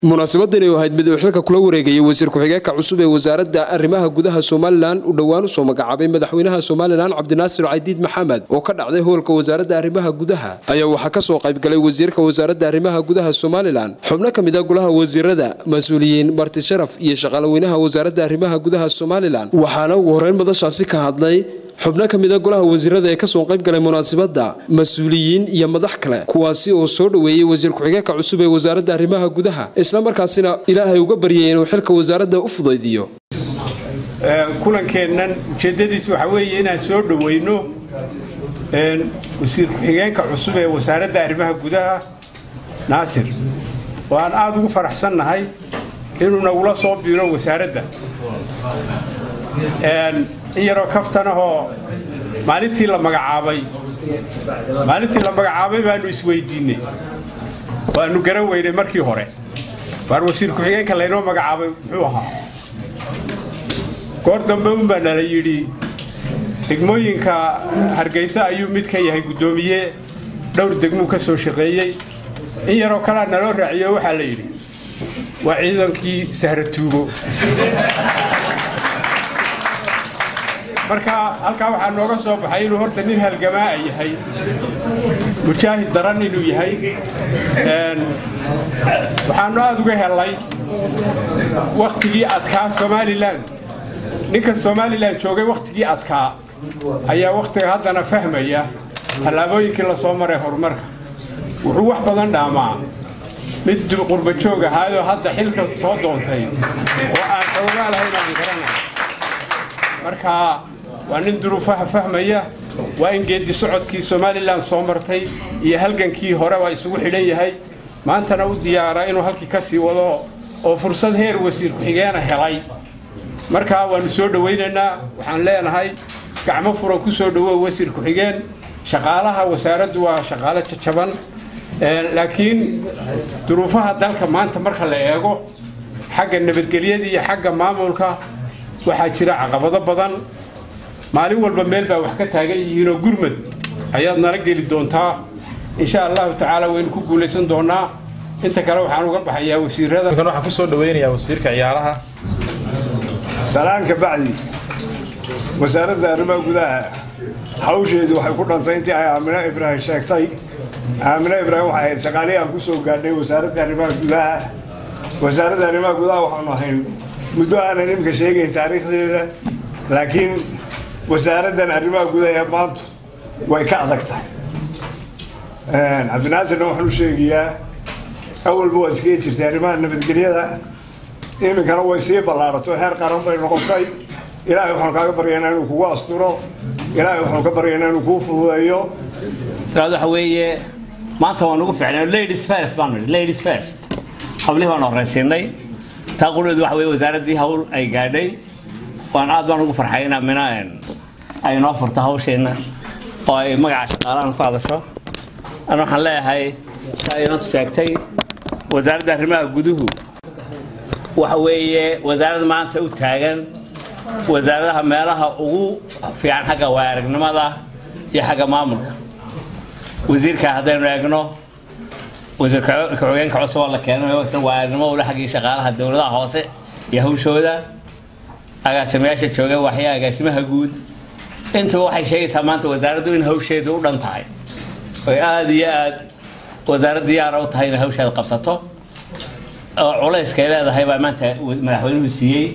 munaasabadani oo ahayd mid uu xilka kula wareegayay wasiir ku-xigeenka cusub ee wasaaradda arrimaha gudaha somalilan uu dhowaan usoo magacaabay madaxweynaha somalilan cabdinaasir cadiid maxamed oo ka dhacday howlka wasaaradda arrimaha gudaha ayaa waxaa kasoo qaybgalay wasiirka wasaaradda arrimaha gudaha somalilan xubno ka mid a golaha wasiirada mas-uuliyiin marti sharaf iyo shaqaalaweynaha wasaaradda arrimaha gudaha somalilan waxaana ugu horeyn madashaasi ka hadlay xubno ka mida golaha wasiirada ee kasoo qayb galay munaasabadda mas-uuliyiin iyo madax kale kuwaasi oo soo dhoweeyey wasiir ku-xigeenka cusub ee wasaaradda arrimaha gudaha islamarkaasina ilaahay uga baryay inuu xilka wasaaradda u fudaydiyo kulankeennan ujeeddadiis waxaa weeye inaan soo dhoweyno wasiir ku-xigeenka cusub ee wasaaradda arrimaha gudaha naasir oo aan aada ugu faraxsannahay inuu nagula soo biiro wasaaradda in yaroo kaftanahoo maalintii la magacaabay maalintii la magacaabay baanu isweydiinay waanu garan weynay markii hore waar wasiir ku-xigeenka laynoo magacaabay muxuu ahaa goor dambe unbaa nala yidhi degmooyinka hargeysa ayuu mid ka yahay guddoomiye dhowr degmuu ka soo shaqeeyey in yaroo kalea naloo raaciyo waxaa la yidhi waa ciidankii sahratuugo marka halkaa waxaa nooga soo baxay inuu horta nin halgamaa yahay mujaahid daran inuu yahay waxaanu aada uga helay wakhtigii adkaa somalilan ninka somalilan joogay wakhtigii adkaa ayaa wakhtiga haddana fahmaya tallaabooyinkii la soo maray horumarka wuxuu wax badan dhaamaa mid qurbajoog ahaayoo hadda xilka soo doontay oo aan xoogaa lahayn aan garanay marka waa nin duruufaha fahmaya waa in geedi socodkii somalilan soo martay iyo halgankii hore waa isugu xidhan yahay maantana u diyaara inuu halkii ka sii wado oo fursad heer wasiir ku-xigeena helay markaa waannu soo dhowaynaynaa waxaan leenahay gacmo furan ku soo dhowow wasiir ku-xigeen shaqaalaha wasaaraddu waa shaqaalo jajaban laakiin duruufaha dalka maanta marka la eego xagga nabadgelyada iyo xagga maamulka waxaa jira caqabado badan maalin walba meel baa wax ka taagan yihiinoo gurmad ayaad nala geli doontaa insha allahu tacaala waynu ku guulaysan doonaa inta kale waxaan uga baxayaa wasiirada waxaan kusoo dhaweynayaa wasiirka ciyaaraha salaanka bacdi wasaaradda arrimaha gudaha hawsheedu waxay ku dhantay intii ay aamino ibraahim sheegtay aamino ibraahim waxay ahayd shaqaalihii aan ku soo gaadhay wasaaradda arrimaha gudaha wasaaradda arrimaha gudaha waxaanu ahayn muddo aanan imika sheegayn taariikhdeeda laakiin wasaaraddan arrimaha gudaha ee maantu way ka adag tahay cabdinaasirna waxaan u sheegayaa awalba waad iskaga jirtay arrimaha nabadgelyada iminkana way sii ballaarato heer qaran bay noqotay ilaahay waxaanu kaaga baryaynaa inuu kugu asturo ilaahay waxaanu ka baryaynaa inuu kuu fududeeyo tiraad waxa weeye maanta waan ugu ficnay ladies first baan nidhi ladies first hablihii baan horraysiinay taa quleedu waxa weye wasaaraddii hawl ay gaadhay waan aad baan ugu farxay inaa mina ay noo furto hawsheenna oo ay magaca shaqaalahan ku hadasho ana waxaan leeyahay saa inantu sheegtay wasaaradda arrimaha guduhu waxa weeye wasaarad maanta u taagan wasaaradaha meelaha ugu fiican xagga waaragnimada iyo xagga maamulka wasiirka haddaynu eegno wasiir ku-xigeenka cusub oo la keenay isna waaragnimo ule xaggii shaqaalaha dowladaha hoose iyo hawshooda agaasimayaasha jooga waxya agaasimaha guud intaba waxay sheegaysaa maanta wasaaraddu in hawsheedu u dhan tahay oy aada iyo aad wasaarad diyaara u tahay inay hawsheeda qabsato oo culayskay leedahay baa maanta madaxweynuhu siiyey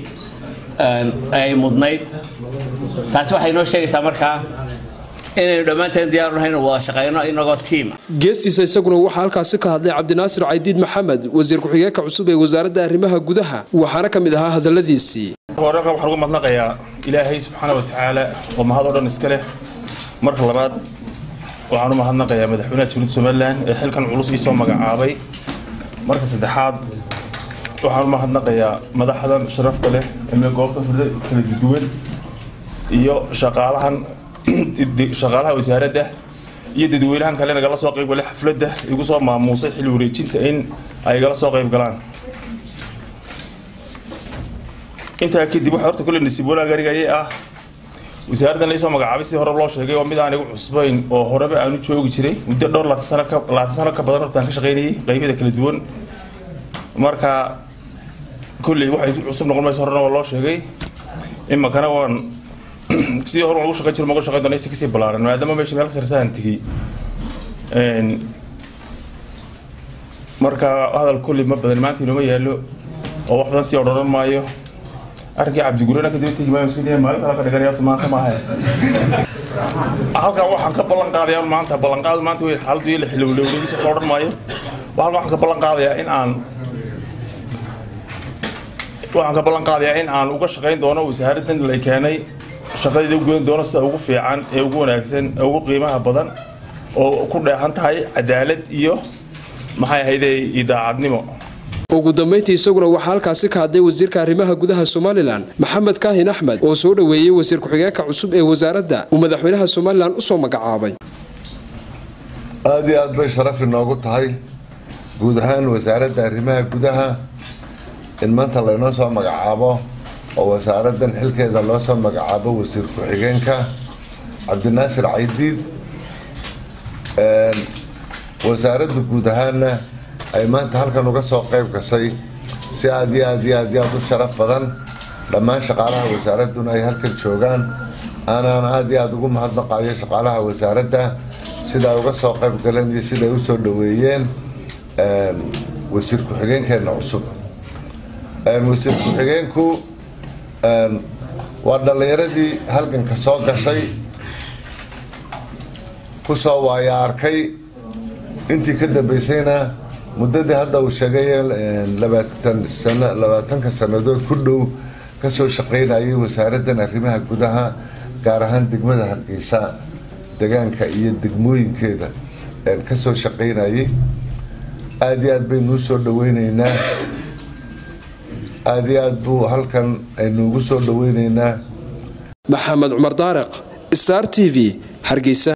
ay mudnayd taasi waxay noo sheegaysaa markaa inaynu dhammaanteen diyaaru nahay inu wada shaqayno inagoo tiima geestiisa isaguna waxaa halkaasi ka hadlay cabdinaasir caydiid maxamed wasiir ku-xigeenka cusub ee wasaaradda arrimaha gudaha waxaana ka mid ahaa hadalladiisii horeqa waxaan uga madnaqayaa ilaahay subxaana wa tacaala oo mahad oo dhan iska leh marka labaad waxaan u mahadnaqayaa madaxweynaha jamhuuriyadda somalilan ee xilkan culus ii soo magacaabay marka saddexaad waxaan u mahadnaqayaa madaxdan sharafta leh ee goobta furda kala duwan iyo shaqaalahan shaqaalaha wasaaradda iyo dadweynahan kale nagala soo qayb galay xafladda igu soo maamuusay xilli wareejinta in ay igala soo qayb galaan intaa kadib waxa horta kule nasiib wanaag arigayay ah wasaaraddan laisoo magacaabay si hore loo sheegay oo mid aan igu cusbayn oo horeba aanu joogi jiray muddo dhowr laatan sano ka badan hortaan ka shaqaynayay qaybada kala duwan marka kulley waxay cusub noqon maysa horena waa loo sheegay imakana waan sidii hore ugu shaqayn jiro magu shaqayn doona si kasii ballaaran maadaama meesha meel ka sarsaan tegey marka hadal kulley ma badan maanta inooma yaallo oo wax badan sii odharan maayo arrinkii cabdigurena kadib tegi maayo sidii maalin kale ka dhiganaya horta maanta maaha halkan waxaan ka ballan qaadayaa maanta ballanqaadu maanta wey xaaladdu iyo xilowlowladiisa ka odhan maayo halkan waxaan ka ballan qaadayaa in aan waxaan ka ballan qaadayaa in aan uga shaqayn doono wasaaraddan la keenay shaqadeeda u gudan doono sida ugu fiican ee ugu wanaagsan ee ugu qiimaha badan oo ku dheehan tahay cadaalad iyo maxay ahayde idaacadnimo ugu dambayntii isaguna waxaa halkaasi ka hadlay wasiirka arrimaha gudaha somalilan maxamed kaahin axmed oo soo dhoweeyey wasiir ku-xigeenka cusub ee wasaaradda uu madaxweynaha somalilan usoo magacaabay aada iyo aad bay sharaf inoogu tahay guud ahaan wasaaradda arrimaha gudaha in maanta laynoo soo magacaabo oo wasaaraddan xilkeeda loo soo magacaabo wasiir ku-xigeenka cabdinaasir caydiid wasaaradda guud ahaanna ay maanta halkan uga soo qayb gashay si aad iyo aad iyo aad iyo aad u sharaf badan dhammaan shaqaalaha wasaaradduna ay halkan joogaan aanaan aada iyo aada ugu mahadnaqayo shaqaalaha wasaaradda sida ay uga soo qayb galeen iyo sida ay usoo dhaweeyeen wasiir ku-xigeenkeena cusub wasiir ku-xigeenku waa dhallinyaradii halganka soo gashay kusoo waaya arkay intii ka dambeysayna muddadii hadda uu sheegay labaatanka sannadood ku dhow kasoo shaqaynayay wasaaraddan arrimaha gudaha gaar ahaan degmada hargeysa degaanka iyo degmooyinkeeda kasoo shaqaynayay aada iyo aad baynu u soo dhaweyneynaa aada iyo aad buu halkan aynu ugu soo dhaweyneynaa maxamed cumar daariq star t v hargeysa